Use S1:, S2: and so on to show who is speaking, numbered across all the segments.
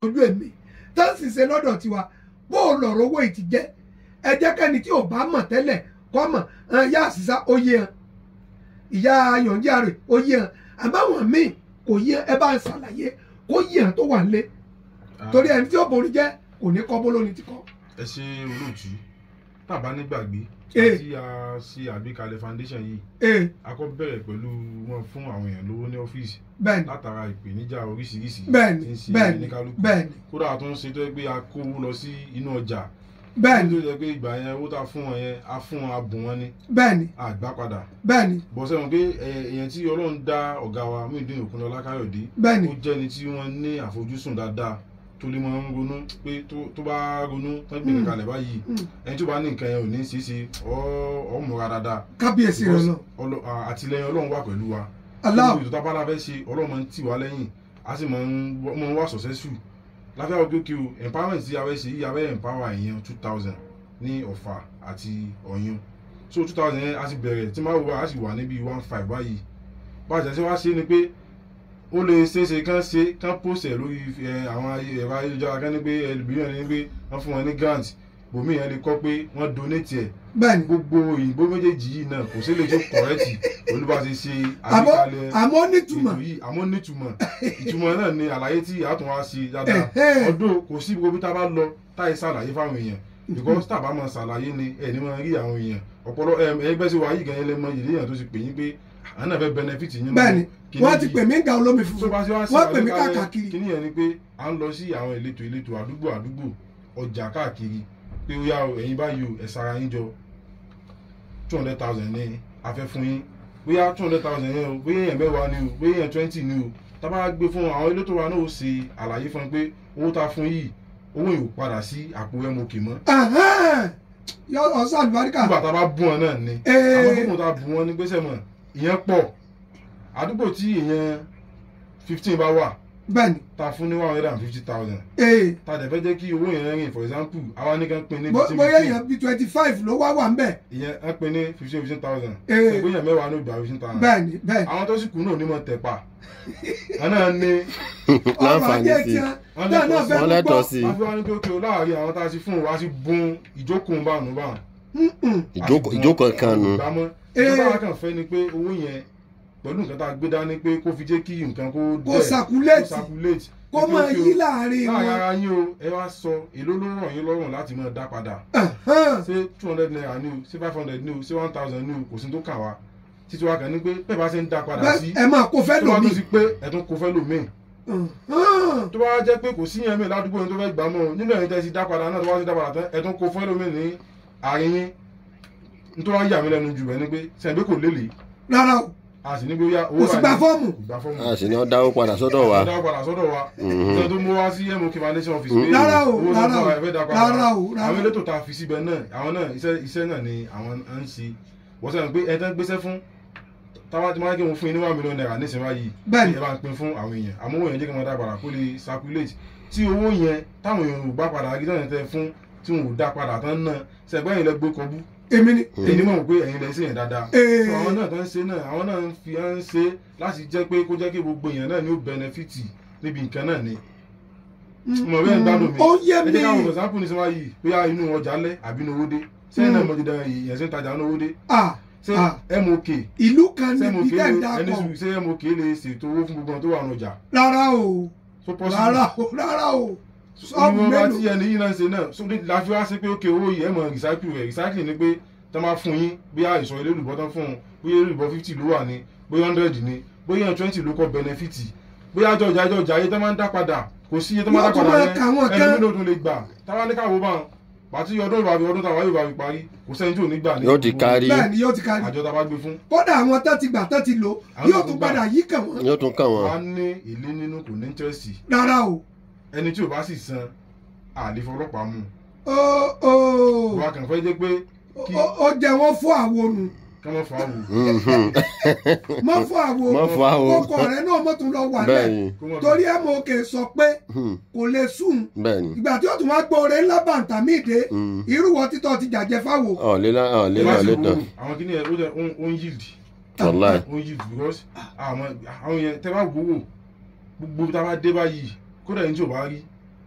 S1: ojú èmi tó sì ṣe lọ́dọ̀ tiwa bó o lọ̀rọ̀ owó yìí ti jẹ́ ẹ jẹ́ kẹ́ni tí ò bá mọ̀ tẹ́lẹ̀ kọ́ mọ̀ ẹn, ìyá àṣìṣà ó yé hàn ìyá yọ̀ǹjẹ́ àrè ó yé hàn àbáwọn míì kò yé ẹ bá ń ṣàlàyé kó yé hàn tó wà nílé torí ẹni tí ó borí jẹ́ kò ní kọ́ bólóni ti kọ́.
S2: ẹ ṣe olóòtú tàbá nígbàgbé
S1: Eh.
S2: tí a ṣe àgbékalẹ̀ foundation yìí
S1: ee
S2: a kọ́ bẹ̀rẹ̀ pẹ̀lú wọn fún àwọn èèyàn lówó ní ọ́fíìsì
S1: bẹ́ẹ̀ni
S2: látara ìpèníjà oríṣiríṣi
S1: bẹ́ẹ̀ni
S2: tí ń ṣe
S1: bẹ́ẹ̀ni
S2: oníkálukú
S1: bẹ́ẹ̀ni
S2: kódà a tún ń ṣe tó yẹ pé a kó owó lọ sí inú ọjà
S1: bẹ́ẹ̀ni
S2: tó yẹ pé ìgbà yẹn owó tá a fún wọn yẹn a fún wọn a bùn wọn ní
S1: bẹ́ẹ̀ni
S2: àgbá padà
S1: bẹ́ẹ̀ni
S2: bọ̀ sẹ́wọ̀n pé ẹ- èèyàn tí ọlọ́run dá ọ̀gá wa Muyideen Òkúnlọ́lá Káyọ̀dé
S1: bẹ́ẹ̀ni
S2: ó jẹ́ ẹni tí wọ́n ní àfojúsùn dáadáa tó lè máa ń ronú pé tó- tó bá ronú tán gbé
S1: Mm.
S2: kalẹ̀ báyìí
S1: Mm.
S2: ẹni tó bá ní nǹkan yẹn ò ní í ṣeéṣe ọ́ múra dáadáa
S1: kábíyèsí rẹ lọ
S2: Ọlọ- à- àtìlẹyìn ọlọ́run wà pẹ̀lú wa
S1: aláwọ
S2: gbogbo ìtọ́ta bá fẹ́ ṣe ọlọ́run máa ń tì wá lẹ́yìn a sì máa ń wọ́- máa ń wá successful láfíà ọgbẹ́ kí o empowerment tí a fẹ́ ṣe yìí a fẹ́ empower èèyàn two thousand ní ọ̀fà àti ọ̀yún so two thousand yẹn a sì bẹ̀rẹ̀ tí máa wò wá a sì wà níbi one five báyìí bá a jẹ́ sí wá ṣe ni pé ó lè ṣeéṣe kán ṣe kán post ẹ̀ lórí ẹ, àwọn ayé- ẹ̀rọ ayélujára kán ní pé ẹlòmíràn ní pé wọ́n fún wọn ní grant bòmíì yẹn lè kọ́ pé wọ́n donate ẹ̀
S1: bẹ́ẹ̀ni
S2: gbogbo òyìnbó méjèèjì yìí náà kò sí lè tó kọ̀rẹ́tì olúbàṣe ṣe
S1: àmọ́
S2: àgbékalẹ̀
S1: àmọ́ nítumọ̀
S2: ètò yìí àmọ́ nítumọ̀ ìtumọ̀ náà ni àlàyé tí àtún wá sí dáadáa
S1: Ẹ̀hẹ́.
S2: ọdún kò sí gbogbo bí tá a bá lọ táyé ṣàlàyé fáwọn èèyàn because tá a bá máa ṣàlàyé ni ẹni máa rí àwọn èèyàn ọpọlọ ẹgbẹ́ sí wa yìí gan-an lẹ́mọ yìí léèyàn tó ti pè yín pé àwọn náà fẹ́ benefit yín nínú
S1: bẹ́ẹ̀ni
S2: kíní
S1: wọ́n ti
S2: yìí.
S1: pè mí ga olómi
S2: tó
S1: funfun
S2: bá ṣe wá sí
S1: wọ́n pè mí
S2: àgbékalẹ̀
S1: káàkiri
S2: kíní yẹn ni pé à ń lọ sí àwọn ìletò ìletò àdúgbò àdúgbò ọjà káàkiri pé ó yá o ẹ̀yin báyìí o ẹ̀ sara yín jọ two hundred thousand ní afẹ́ fún yín bóyá two hundred thousand yẹn o bóyá èèyàn mẹ́wàá ni o bóyá èèyàn twenty ni o tá a bá gbé fún àwọn elétò wa náà ó ṣe àlàyé fún un pé owó tá a fún yìí owó yìí ò padà sí àpò mok mọ́
S1: Ẹ̀hẹ́n. yọ ọsàn àlùbáríkà
S2: nígbà tá a bá bú wọn náà ni
S1: Ee.
S2: àwọn gbogbo tá a bú wọn ní gbèsè mọ́ ìyẹn pọ̀ àdúgbò tí èèyàn fifteen bá wà
S1: bẹ́ẹ̀ni
S2: ta fún ní one hundred and fifty thousand
S1: ee
S2: ta dẹ̀ fẹ́ jẹ́ kí owó yẹn rìn for example àwa ní kan pin ní
S1: bó-
S2: fifteen
S1: bóyá
S2: fifteen
S1: èèyàn bíi twenty five ló wá wà ń bẹ̀
S2: ìyẹn á pin ní fifteen fifteen thousand
S1: Ee.
S2: ẹgbẹ́ yẹn mẹ́wàá ní ìgbà fifteen thousand
S1: bẹ́ẹ̀ni bẹ́ẹ̀ni
S2: àwọn tó sì kú náà onímọ̀ tẹ̀pa wọn náà ní
S1: ọrọ̀
S3: láǹfààní
S1: ajé
S3: sí
S1: tiẹ̀
S2: Wọ́n
S1: náà náà
S2: lẹ́tọ̀ọ́ sí-
S1: fẹ́
S3: wọ́n
S1: gbọ́
S3: lẹ́tọ̀ọ́ sí
S2: wọ́n fi wá ní pé òkè o láàrin àwọn tá a ti fún wa ti bun ìjókòó bánu bánu
S1: Mm-mm.
S3: ìjókòó ìjókòó kan nu
S2: ìgbàmọ́
S1: Ee.
S2: ìjọba wa kàn fẹ́ ni pé owó yẹn pẹ̀lú nǹkan tá a gbé dání pé kó fi jẹ́ kí nǹkan kó
S1: kó
S2: dẹ̀
S1: sàkúlẹ̀tì
S2: kó circulate
S1: kó
S2: Ní pé
S1: máa
S2: òkè o,
S1: yí láàrin
S2: láàrin
S1: wọn
S2: ara yín o ẹ wá sọ èló ló ràn yín lọ́rùn láti máa dá padà
S1: Ẹ̀hẹ́n.
S2: ṣé two hundred naira ní o ṣé five hundred ní o ṣé one thousand ní o kò sí tó kà wá títí wa kàn ní pé bẹ́ẹ̀ bá ṣe ń dá padà sí
S1: bẹ́ẹ̀ ẹ máa kó fẹ́
S2: tó bá
S1: lómi
S2: tó sí pé ẹ̀tún kò fẹ́ lòmíì
S1: Ẹ̀hẹ́n.
S2: tó bá jẹ́ pé kò sí yẹn mi ládùúgbò yẹn tó fẹ́ gbà mọ́ o nínú ẹ̀yin tẹ́ ti dá padà náà tó bá ti dá padà tán ẹ̀tún kò fẹ́ lòmíì ní àárín yín nítorí wá yà mí lẹ́nu jù bẹ́ẹ̀ ni pé sẹ́yìn pé kò lélẹ̀
S1: rárá o
S2: a sì ní pé ó yá owó
S1: kò sì gba
S2: báyìí
S1: fọ́ọ̀mù
S2: kò gbà fọ́ọ̀mù
S3: a sì ní ọ dáwó padà sọ́dọ̀ wa
S2: dá padà sọ́dọ̀ wa
S3: Mhm.
S2: ìṣẹ́ tó mú wá sí mok foundation office pé
S1: Rárá o,
S2: owó
S1: rárá
S2: náà
S1: o,
S2: ẹ fẹ́ dá padà
S1: rárá o, rárá.
S2: àwọn elétò tá a fi síbẹ̀ náà àwọn náà iṣẹ́ iṣẹ́ náà ni àwọn à ń ṣe wọ́n sẹ́yìn pé ẹ tẹ́ ń gbéṣẹ́ fún táwa ti máa ń kí wọn fún yín ní one million naira nísìnyí báyìí
S1: Bẹ́ẹ̀ni.
S2: ẹ bá ń pín fún àwọn èèyàn àmọ́ owó yẹn jẹ́ kí wọ́n dá padà kó lè circulate tí owó yẹn táwọn èèyàn ò bá padà rí tán tẹ fún tí wọn ò dá padà tán náà sẹ́gbẹ́ yìí lẹ gbé kọbú
S1: èmi ni
S2: èyí mọ̀ pé ẹ̀yin lẹ sí yẹn dáadáa
S1: Ee.
S2: So àwọn náà tó ń ṣe náà àwọn náà ń fi ń ṣe láti jẹ́ pé kó jẹ́ kí gbogbo èèyàn náà ní ó bẹnẹfìtì níbi nǹkan náà ni mo bẹ́ẹ̀ ń gbádùn mi
S1: ó yé
S2: ẹ
S1: mi
S2: jẹ́ káwọn for example ní sọ́wọ́ yìí bóyá inú ọjà lẹ́ àbí inú owó dé sẹ́yìn náà mo ti dán èèyàn sí ń tajà inú owó dé
S1: Ah,
S2: ṣé
S1: ah.
S2: mok
S1: ìlú kan
S2: ṣé
S1: níbi
S2: mok
S1: tẹ́ ń
S2: lè ẹni
S1: dakọ̀
S2: sùn ṣé mok lè ṣètò owó fún gbogbo àwọn tó wà ní ọjà
S1: rárá o
S2: so possible
S1: rárá o rárá o sọ́ọ̀bù
S2: ìwọ̀n bá tí
S1: mélòó
S2: ẹni yìí náà ń ṣe náà so ní láfi wá sí pé ókè owó yìí ẹ mọ̀ recycle rẹ̀ recycle ni pé tọ́ máa fún yín bóyá ìsọ̀ ilé olùbọ́ tán fún un bóyá olùbọ́ fifty ló wà ní bóyá hundred ní bóyá twenty ló kọ́ benefit bóyá àjọjà àjọjà ayé tán máa ń dá padà kò sí iye tán máa dá
S1: Yóò tún
S2: padà
S1: máa kà wọ́n
S2: yẹn
S1: kán.
S2: ẹni mílò tún lè gbà táwa ní káwọ́ bá wọn pàtí ọdún ìbàbí ọdún táwa yóò bá fi parí kò sẹ́ni tí ò ní gbà ní
S3: Yóò ti
S2: gbogbo
S3: kárí.
S1: bẹ́ẹ̀ ni yóò ti kárí
S2: àjọ tá a bá gbé fún
S1: kódà àwọn tó ti gbà tó ti lò
S2: Àwọn
S1: yóò
S2: tó
S1: tún
S2: gbà.
S1: padà yí kàn wọ́n
S3: yóò tún kàn
S2: wa
S3: wọ́n
S2: ní èlé nínú kò ní interest
S1: rárá o
S2: ẹni tí ò bá sì san àlefa ọlọ́pàá mú
S1: ó ó
S2: wa kàn fẹ́ jẹ́ pé kí
S1: ó- ó jẹ wọ́n fún àwo nù
S2: ká má fa wò
S3: Mhm.
S1: mọ́ fún àwo
S3: Mọ́ fún àwo.
S1: kókó rẹ̀ náà mọ́ tún lọ wà
S3: bẹ́ẹ̀
S1: lẹ̀
S3: ni
S2: kó má
S1: torí ẹ̀ mọ̀ òkè sọ pé
S3: Mhm.
S1: kò lè sùn
S3: bẹ́ẹ̀ ni
S1: ìgbà tí ó tún wá gbóore ńlá bàǹtà míì dé
S3: Mhm.
S1: irúwọ títọ́ ti jàjẹ́ fáwo
S3: ọ̀lélá ọ̀lélá
S2: láti
S3: ọ̀lẹ́tàn
S2: wo àwọn kìnìún yẹn ó jẹ ó ń yield
S3: wàláì
S2: ó ń yield because àwọn àwọn yẹn tẹ bá wò wò gbogbo tá a bá dé báyìí kódà ẹni tí ò bá rí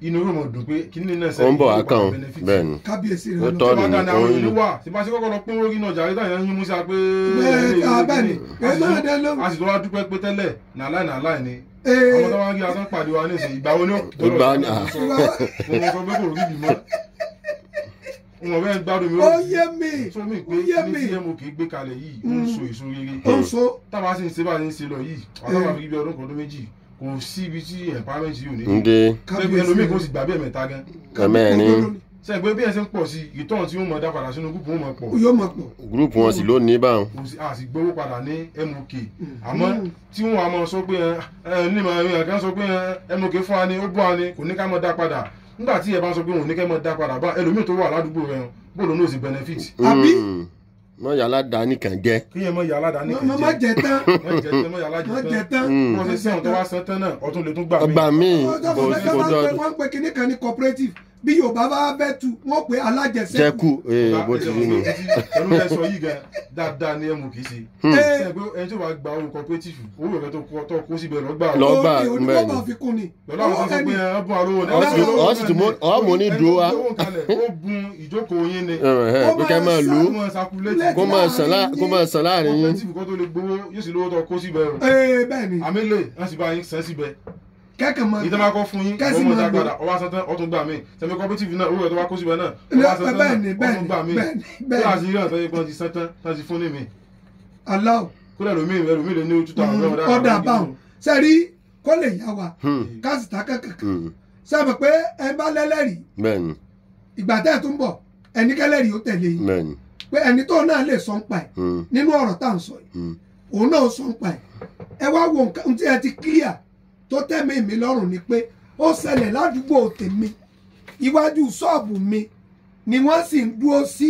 S2: inú rẹ̀ mọ̀ dùn pé kí ní náà
S3: ó ń bọ̀
S2: yóò
S3: wá kàn
S2: padà
S3: ó
S2: benefit.
S3: bẹ́ẹ̀ ni
S1: kábíyèsí
S3: Ó
S1: rẹ
S3: tọ́
S1: lọ.
S2: tí wọ́n dá ní àwọn
S3: Òun-
S2: èèyàn wà tí bá ṣe kọ́kọ́ lọ pín orí náà jàre táyà ń yín músà pé
S1: Bẹ́ẹ̀, ah, bẹ́ẹ̀ ni.
S2: a sì
S1: Ẹ náà
S2: tún-
S1: dẹ́ lóhùn.
S2: a sì tó wá dúpẹ́ pé tẹ́lẹ̀ nàláì nàláì ni
S1: Ee,
S2: ọmọ tó wá ń rí asán pàdé wa ní ìsìn ìgbà wo ni ó
S3: Ìgbà ni- ah.
S2: sọ mo sọ pé kò rí bímọ wọn bẹ́ẹ̀ ń gbádùn mi
S1: ó yé mi
S2: sọ mi
S1: ó
S2: pé
S1: yé
S2: ní
S1: mi
S2: tí mo kì í gbé kalẹ̀ yìí ó ń so èso rere
S1: ó ń so
S2: táwa sì ń ṣe bá a ṣe ń ṣe lọ yìí àtàwọn àfi bí ọdún kan ọdún méjì kò sí ibi tí empowerment yìí ò ní
S3: ń dé
S2: pé ẹlòmíì kò sì gbà bẹ́ẹ̀ mẹ́ta gan
S3: ẹ̀mẹ́rin
S2: sẹ́yìn pé bí ẹ ṣe ń pọ̀ sí ìtọ́n tí ó mọ̀ dá padà sínú gúúpù ó mọ̀ pọ̀
S1: yóò mọ̀ pọ̀
S3: gúrùpù wọn sì ló ní báwọn
S2: kò sí a sì gbowó padà ní mok àmọ́ tí wọ́n wá mọ̀ sọ pé ẹ ẹ ní mọ̀ ẹ kàn sọ pé ẹ mok fún wa ni ó bọ́ wa ni kò ní ká mọ̀ dá padà nígbà tí ẹ bá sọ pé òun ní ká mọ̀ dá padà bá ẹlòmíì tó wà ládùúgbò rẹ bóòlù náà sì benefit
S1: Àbí?
S3: wọn yàrá dání kàn jẹ
S2: kí yẹn mọ̀ yà aládàáni
S1: má má jẹ tán
S2: mọ̀ jẹ tán mọ̀ yà
S1: má jẹ
S2: alájẹ tán
S1: tán
S3: Mm.
S2: wọ́n ṣe sẹ́wọ̀n tó wá san tán náà ọtún lè tún gbà mí
S3: ọgbà míì
S1: ọjọ́
S3: kò
S1: fún
S3: sí
S1: mẹ́ta
S3: kò
S1: máa ń
S3: jọ
S1: pè wọ́n ń pè kinní kan ní cooperative bí yorùbá bá fẹ́ tu wọ́n pè alájẹsẹ́kù
S3: jẹkù ee bó ti rí nu
S2: ẹnu ẹ sọ yìí gan dáadáa ní mok ṣe
S1: Ee,
S2: ṣe pé ẹni tó bá gba owó cooperative owó rẹ tó kó- tó kó síbẹ̀ lọ́gbà
S3: Lọ gbà,
S1: òkè onígbọ́
S3: bẹ́ẹ̀ ni.
S1: máa fi kún ni
S2: pẹ̀lú àwọn tó sọ pé ẹ bún àlówó ní
S3: Ọ sì- ọ sì tún mú- ọ mú ní dúró wa.
S2: ó bun ìjókòó yín ni
S3: pé ká máa lò ó
S2: ó máa sakulétì
S3: kó máa sàn lá- kó máa sàn láàrin yín
S2: cooperative kan tó lè gbowó yóò sì lówó tó kó síbẹ̀ o
S1: ee bẹ́ẹ̀ ni
S2: àmì lè wọ́n sì bá yín sàn síbẹ̀
S1: kẹ́kẹ́ máa
S2: ìtàn máa kọ́ fún yín
S1: Kẹ́sì
S2: ọmọ
S1: máa
S2: ìdá
S1: lò.
S2: padà ọwọ́ asán tán ọtún gbà mí sẹ́mi cooperative náà owó rẹ̀ tó wá kó síbẹ̀ náà
S1: Lọ-
S2: ọwọ́ asán tán
S1: bẹ́ẹ̀ ni,
S2: náà
S1: bẹ́ẹ̀
S2: ọtún
S1: ni,
S2: gbà mí
S1: bẹ́ẹ̀ ni,
S2: bí
S1: bẹ́ẹ̀ ni.
S2: àti yíyan tó yẹ kí wọ́n ti sán tán tán ti fún ní mi
S1: aláwọ̀
S2: kódà ẹlòmíì ẹlòmíì lè ní ojú táwọn ọ̀dà
S1: ọ̀dà báwọn sẹ́rí kó lè yá wa
S3: Hmm,
S1: káàsìtà kankan
S3: hmm,
S1: sábà pé ẹ bá lẹ́lẹ́rìí
S3: bẹ́ẹ̀ ni
S1: ìgbà tẹ́ ẹ̀ tún bọ̀ ẹni kẹ́lẹ́rìí ó tẹ̀lé yín
S3: bẹ́ẹ̀ ni
S1: pé ẹni tó náà lè sọ ń pa ẹ̀
S3: hmm,
S1: nínú ọ̀rọ̀ tá à ń sọ yìí
S3: hmm.
S1: òun náà sọ ń pa ẹ̀ ẹ wá wo nǹkan tí ẹ ti clear tó tẹ́mi mi lọ́rùn ni pé ó ṣẹlẹ̀ ládùúgbò tèmi iwájú ṣọ́ọ̀bù mi ni wọ́n sì ń dúró sí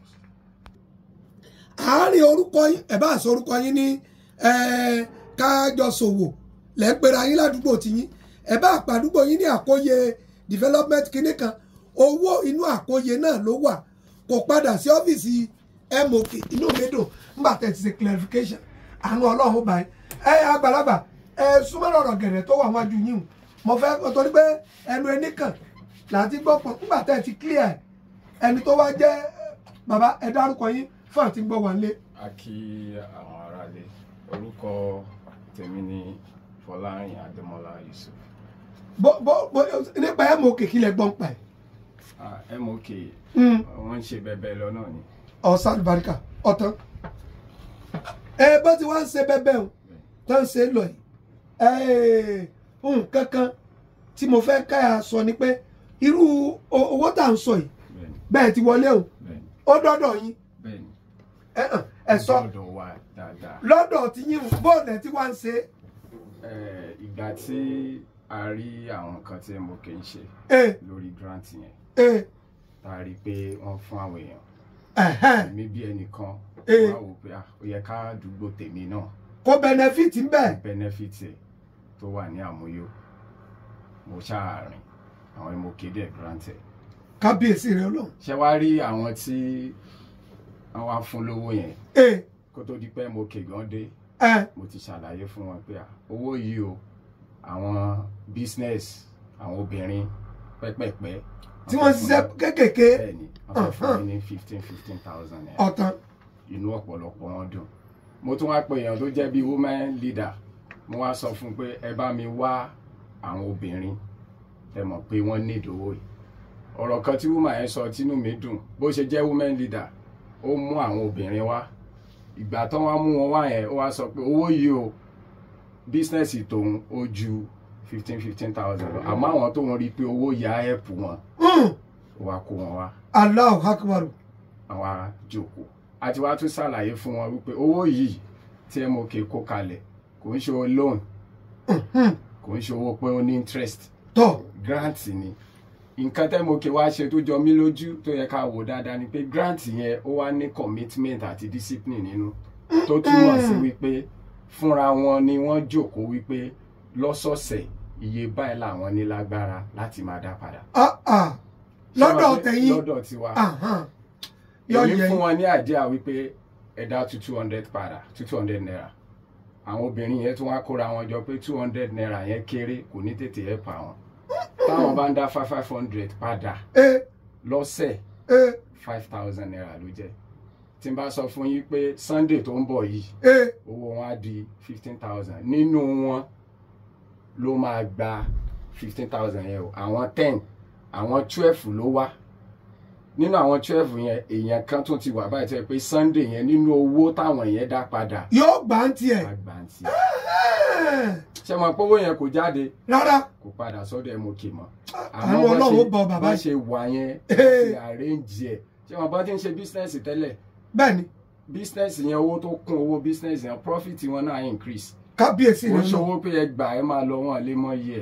S1: àárín orúkọ yín ẹ bá sọ orúkọ yín ní eh, kájọsòwò lẹ́ ń pera yín ládùúgbò tiyín ẹ bá àpàdúgbò yín ní àkóyè development kinní kan owó inú àkóyè náà ló wà kò padà sí ọ́fíìsì mok inú mi dùn nígbà tẹ̀ ti ṣe clarification àánú ọlọ́run báyìí ẹ àgbàlagbà ẹ súnmọ́ ọ̀rọ̀ gẹ̀rẹ̀ tó wà wájú yín o mo fẹ́ torí pé ẹnu ẹni kàn láti gbọ́ pọ̀ nígbà tẹ̀ ti clear ẹ̀ ẹni tó wá jẹ́ bàbá ẹ dárúkọ yín fún àti gbọ́ wà nílé.
S4: a kí àwọn aráalé orúkọ tèmi ni fọlárin adémọlá yusuf
S1: bó bó bó nípa mok kí lẹ gbọ́n pa ẹ̀.
S4: Ah, mok
S1: Mm.
S4: wọ́n ń ṣe bẹbẹ lọ náà ni
S1: ọ̀sán àlùbáríkà ọ̀tán. ẹ bó ti wá ń ṣe bẹ́bẹ́ o tó ń ṣe lọ yìí nǹkan kan tí mo fẹ́ ká a sọ ni pé irú o- owó tá à ń sọ yìí
S4: bẹ́ẹ̀ni
S1: bẹ́ẹ̀ ti wọlé o
S4: bẹ́ẹ̀ni
S1: ó dọ́dọ̀ yín
S4: bẹ́ẹ̀ni
S1: ẹ hàn, ẹ sọ
S4: lọ́dọ̀ wa dáadáa
S1: lọ́dọ̀ tí yín bóòlù ẹ̀ tí wá ń ṣe
S4: Eh, ìgbà tí a rí àwọn nǹkan tí mok ń ṣe
S1: é
S4: lórí grant yẹn
S1: é
S4: tá a rí i pé wọ́n fún àwọn èèyàn
S1: ẹ̀hẹ́n
S4: èmi bí ẹnìkan
S1: Eh.
S4: wá wò pé ah, ó yẹ ká àdúgbò tèmi náà
S1: kó benefit ń bẹ̀
S4: benefit ẹ̀ tó wà ní àmúyó mo ṣáàrin àwọn mok dẹ̀ grant ẹ̀
S1: kábíyèsí rẹ ọlọ́run
S4: ṣe wá rí àwọn tí wọ́n wá fún lówó yẹn
S1: é
S4: kó tó di pé mo kè gan dé
S1: ẹ
S4: mo ti ṣàlàyé fún wọn pé à, owó yìí o àwọn business àwọn obìnrin pẹ́pẹ́pẹ́
S1: tí wọ́n ṣiṣẹ́ kéékèèké
S4: bẹ́ẹ̀ ni wọ́n fẹ́ fún mi ní fifteen fifteen thousand naira
S1: ọ̀tán
S4: inú ọ̀pọ̀lọpọ̀ wọn dùn mo tún wá pe èèyàn tó jẹ́ bíi women leader mo wá sọ fún un pé ẹ bá mi wá àwọn obìnrin tẹ mọ̀ pé wọ́n ní ìdówó yìí ọ̀rọ̀ kan tí woman yẹn sọ tínú mi dùn bó ṣe jẹ́ women leader ó mú àwọn obìnrin wá ìgbà tán wá mú wọn wá yẹn ó wá sọ pé owó yìí o bísínẹ́sì tòun ó ju fifteen fifteen thousand lọ àmọ́ àwọn tóun rí i pé owó yà á ẹ̀pù wọn
S1: Mm.
S4: ó wá kó wọn wá
S1: Allahu Akbar
S4: àwọn ará jókòó àti wàá tún ṣàlàyé fún wọn wípé owó yìí tí mok kó kalẹ̀ kò ń ṣe owó loan
S1: Mhm.
S4: kò ń ṣe owó pé ó ní interest
S1: tọ́
S4: grant ni nǹkan tẹ́ mok wá ṣe tó jọ mí lójú tó yẹ ká wò dáadáa ni pé grant yẹn ó wá ní commitment àti discipline nínú tó túmọ̀ sí wípé fúnra wọn ni wọ́n jókòó wípé lọ́sọ̀ọ̀sẹ̀ iye báyìí làwọn ní lágbára láti máa dá padà.
S1: ah ah lọ́dọ̀ tẹ̀yìn
S4: lọ́dọ̀ tiwa
S1: Ahan. yọ
S4: èmi
S1: yẹ
S4: fún wọn ní àdíà wípé ẹ̀dá two two hundred padà two two hundred naira àwọn obìnrin yẹn tún wá kóra wọn jọ pé two hundred naira yẹn kéré kò ní tètè ẹ̀ pa wọn táwọn bá ń dá five five hundred padà
S1: ẹ
S4: lọ́sẹ̀
S1: ẹ
S4: five thousand naira ló jẹ́ tí n bá sọ fún yín pé sunday tó ń bọ̀ yìí
S1: ẹ
S4: owó wọn á di fifteen thousand nínú wọn ló máa gba fifteen thousand yẹn o àwọn ten àwọn twelve ló wá nínú àwọn twelve yẹn èèyàn kan tún ti wà báyìí tó yẹ pé sunday yẹn nínú owó táwọn yẹn dá padà
S1: yóò gbà ń tiẹ̀
S4: àgbàǹtì
S1: Ẹ́,
S4: ṣé mo pé owó yẹn kò jáde
S1: rárá
S4: kò padà sọ́dọ̀ mok mọ́
S1: àánú ọlọ́run ó bọ bàbá
S4: bá
S1: yìí
S4: ṣe wà yẹn
S1: Ee.
S4: ti arrange ẹ̀ ṣé wọn bá ti ń ṣe bísínẹ́sì tẹ́lẹ̀
S1: bẹ́ẹ̀ ni
S4: bísínẹ́sì yẹn owó tó kún owó bísínẹ́sì yẹn profit wọn náà increase
S1: kábíyèsí
S4: ó
S1: rẹ lọ
S4: ṣòwò pé ẹ gbà ẹ máa lọ wọn lé mọ iye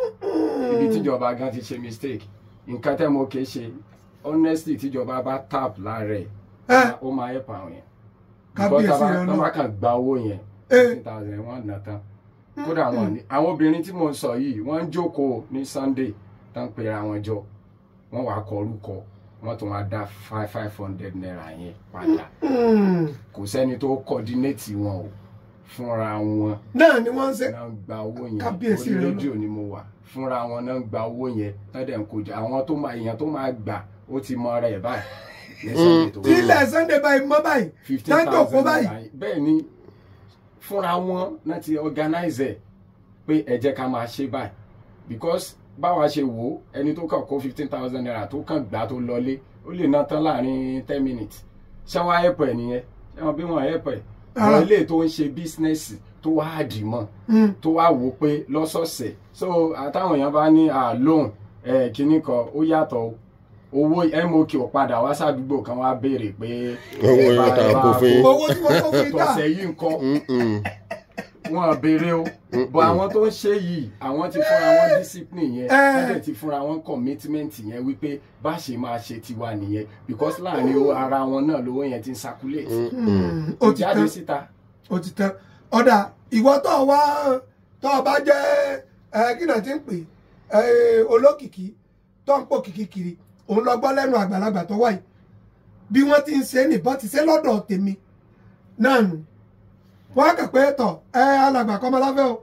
S4: ẹ ibi tíjọba gan ti ṣe mistake nǹkan tẹ́ mo kè ṣe honestly tíjọba bá tap lára ẹ̀
S1: ẹ
S4: ó máa help àwọn yẹn
S1: Kábíyèsí
S4: Because tá
S1: rẹ
S4: bá- tá
S1: Ọlọ́run.
S4: bá kàn gba owó yẹn
S1: ẹ
S4: fifteen thousand wọn nà tán kódà wọn ní àwọn obìnrin tí mò ń sọ yìí wọ́n ń jókòó ní sunday tán pera wọn jọ wọ́n wàá kọ orúkọ wọ́n tún wá dá five five hundred naira yẹn padà
S1: Mm.
S4: kò sẹ́ni tó coordinate wọn o fúnra wọn
S1: náà ni wọ́n ń ṣe
S4: náà ń gba owó yẹn
S1: Kábíyèsí
S4: orí
S1: rẹ
S4: rédíò ni mo wà fúnra wọn náà ń gba owó yẹn tọ́dẹ̀ ń kojú àwọn tó máa èèyàn tó máa gbà ó ti mọ ara ẹ̀ báyìí ní sunday tó
S1: tí ilẹ̀ sunday báyìí mọ́ báyìí
S4: fifteen
S1: tájò kó
S4: thousand
S1: báyìí
S4: naira bẹ́ẹ̀ ni fúnra wọn náà ti organize ẹ̀ pé ẹ jẹ́ ká máa ṣe báyìí because báwa ṣe wò ó ẹni tó kàn kó fifteen thousand naira tó kàn gbà tó lọlé ó lè ná tán láàrin ten minutes ṣé wọ́n á help ẹ̀ nìyẹn ṣé wọ́n bí wọ́n help ẹ̀
S1: Rárá.
S4: wọ́n ilé tó ń ṣe bísínẹ́sì tó wá àdì mọ́
S1: Mm.
S4: tó wá wò ó pé lọ́sọ̀ọ̀sẹ̀ so àtàwọn èèyàn bá ní àlóhùn ẹ̀ kínní kan ó yàtọ̀ o owó mok ò padà wá sádùúgbò kan wá béèrè pé
S3: Owó
S4: ẹ bá-
S3: yóò ta
S4: ẹ bá
S3: kó fún yín.
S4: kó-
S1: owó tí wọ́n kó fún yín tà
S4: tọ̀sẹ̀ yìí nǹkan
S3: Mm-mm.
S4: wọn béèrè o bọ àwọn tó ń ṣe yìí àwọn ti fúnra wọn discipline yẹn
S1: Eh.
S4: wọn dẹ̀ ti fúnra wọn commitment yẹn wípé bá ṣe máa ṣe tiwa nìyẹn because láàrin o- ara wọn náà lówó yẹn ti ń circulate
S1: Mm.
S4: kò
S1: ó ti
S4: jáde
S1: tán
S4: síta
S1: ó ti tán ọ̀dà ìwọ tó wá tó o bá jẹ́ ẹ kí náà ti ń pè ẹ olókìkí tó ń pò kìkì kiri òun lọ gbọ́ lẹ́nu àgbàlagbà tó wáyé bí wọ́n ti ń ṣe nìbọn ti ṣe lọ́dọ̀ tèmi náà nù wọ́n á kà pé tọ̀ ẹ alàgbà kọ́mọláfẹ́ o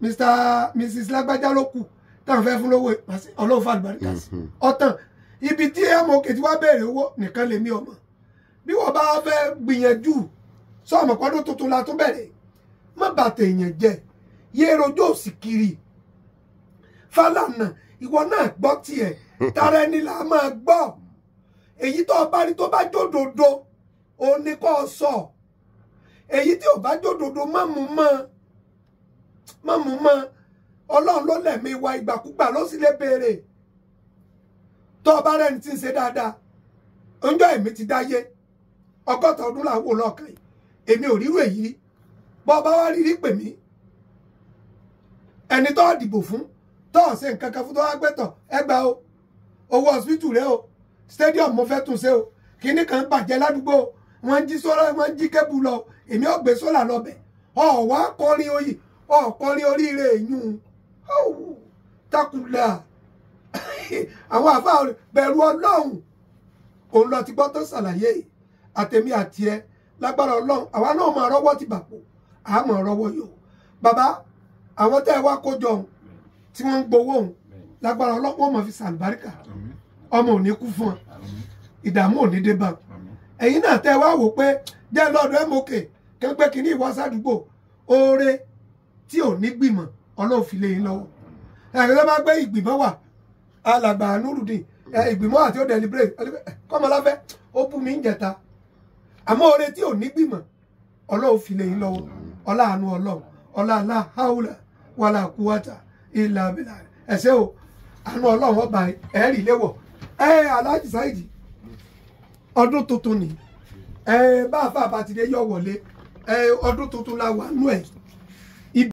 S1: mr mrs lágbájá ló kù táwọn fẹ́ fún lówó ìpàṣẹ ọlọ́run fún àlùbáríkà sí
S3: Mhm.
S1: ọ̀tàn ibi tí mok ti wá béèrè owó nìkan lèmi ọmọ bí wọ́n bá fẹ́ gbìyànjú sọ́ọ̀mù pọ́dún tuntun la tún bẹ̀rẹ̀ má bàtà èèyàn jẹ yé rojọ́ òsì kiri Fálànà ìwọ náà gbọ́ tiẹ̀ tara ẹni là á máa gbọ́ èyí tó o bá rí tó bá jódodo òun ni kò sọ èyí tí ò bá jódodo má mú mọ́ má mú mọ́ ọlọ́run ló lẹ̀mí wa ìgbàkúgbà ló sì lè béèrè tó o bá rẹ́ni tí ń ṣe dáadáa ọjọ́ èmi ti dáyé ọgọ́ta ọdún là ń wò lọ́ọ̀kan yìí èmi ò rírò èyí rí bọ́ ọba wa rírí pè mí ẹni tó dìbò fún tó ọ̀sẹ̀ nǹkan kan fún tó wá gbẹ́tọ̀ ẹgbà o owó hospital rẹ o stadium mo fẹ́ tún ṣe o kinní kan bàjẹ́ ládùúgbò o wọ́n ń jí sólà wọ́n ń jí kébù lọ o èmi ò gbé sólà lọ́bẹ̀ ọ̀wá kọrin oyè ọ̀kọrin oríire ìyún takùlà àwọn àfa bẹ̀rù ọlọ́run òun lọ ti gbọ́ tó ṣàlàyé yìí àtẹ̀mí àti ẹ lágbára ọlọ́run àwa náà máa rọ́wọ́ ti bàpò àmọ́ rọ́wọ́ yòó bàbá àwọn tẹ́ ẹ wá kó jọ òun tí wọ́n ń gbowó òun lágbára ọlọ́run wọ́n máa fi sàlùbáríkà
S2: Àmín.
S1: ọmọ ò ní kú fún ọ
S2: Àmín.
S1: ìdààmú ò ní dé bá ọ
S2: Àmín.
S1: ẹ̀yin náà tẹ́ ẹ wá wò pé jẹ́ lọ́dọ̀ mok kẹ́ńpẹ́ kínní ìwọ sádùúgbò oore tí ò ní gbìmọ̀ ọlọ́run fi lé yín lọ́wọ́ ẹ̀rọ ló máa gbé ìgbìmọ̀ wà alàgbà nurudin ẹ, ìgbìmọ̀ àti ó deliberate kọ́mọláfẹ́ ó bú mi ń jẹta àmọ́ oore tí ò ní gbìmọ̀ ọlọ́run fi lé yín lọ́wọ́ ọlá àánú ọlọ́run ọlá aláhàúlà wàlà kúwàtà ìlà abẹ́là ẹ̀sẹ̀ o àánú ọlọ́run ọba ẹ̀rí léwọ̀ ẹ̀ aláàjì sáìdì ọdún tuntun ni ẹ bá a fà bá ti dé yọ wọlé ẹ ọdún tuntun la wà nú ẹ